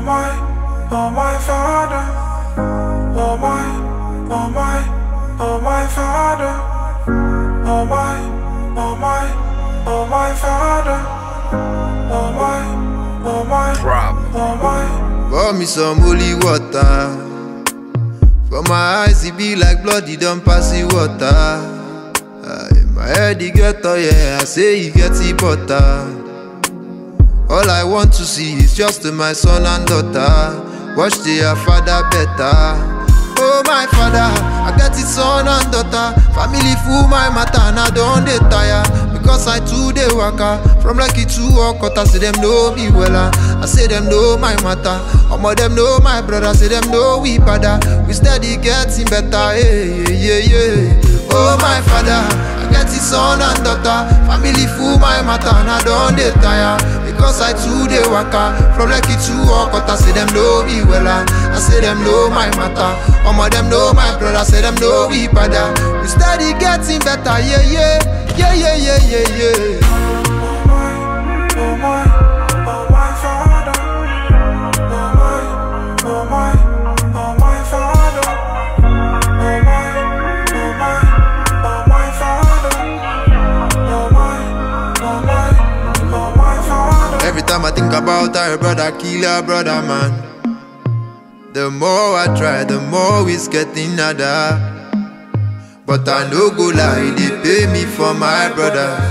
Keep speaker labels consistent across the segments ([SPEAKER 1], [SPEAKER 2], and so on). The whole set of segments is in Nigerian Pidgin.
[SPEAKER 1] my, oh my father. Oh my, oh my, oh my father. Oh my, oh my, oh my father. Oh my, oh my,
[SPEAKER 2] Problem.
[SPEAKER 1] oh my.
[SPEAKER 3] Pour me some holy water. For my eyes, it be like blood, it don't pass the water. Aye, my head, it get oh yeah, I say it get the butter. All I want to see is just my son and daughter. Watch their father better. Oh my father, I get it son and daughter. Family full my matter, and I don't dey tire. Because I too dey waka from lucky to Okota, say them know me wella. I say them know my matter. Omo them know my brother, say them know we father. We steady getting better, yeah yeah yeah yeah. Oh my father, I get it son and daughter. Family full my matter, and I don't dey tire. Because I too dey waka from lucky to Okota, say them know me wella. I say them know my matter. Omo them know my brother, say them know we father. We steady getting better, yeah yeah. Yeah, yeah, yeah, yeah, yeah.
[SPEAKER 1] Oh my, oh my, oh my father. Oh my, oh my, oh my father. Oh my, oh my, oh my father. Oh my, oh my, oh my father.
[SPEAKER 3] Every time I think about her brother, kill her brother, man. The more I try, the more it's getting harder. But I no go lie, they pay me for my brothers.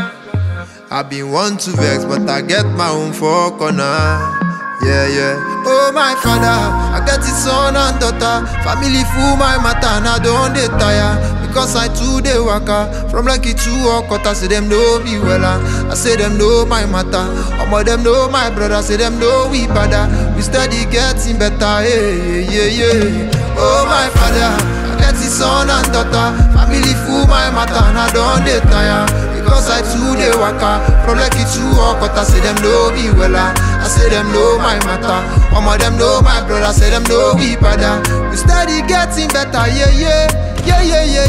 [SPEAKER 3] I been want to vex, but I get my own for corner. Yeah, yeah. Oh my father, I get it son and daughter. Family full my matter, and I don't dey tire. Because I too dey waka from lucky to Okota, say them know me wella. I say them know my matter. Omo them know my brother, say them know we father. We steady getting better, yeah, yeah, yeah. Oh my father, I get it son and daughter. Family full my matter, and I don't dey tire. Because I too dey waka from lucky to Okota, say them know me wella. I say them know my matter. Omo them know my brother, say them know we father. We steady getting better, yeah yeah, yeah yeah yeah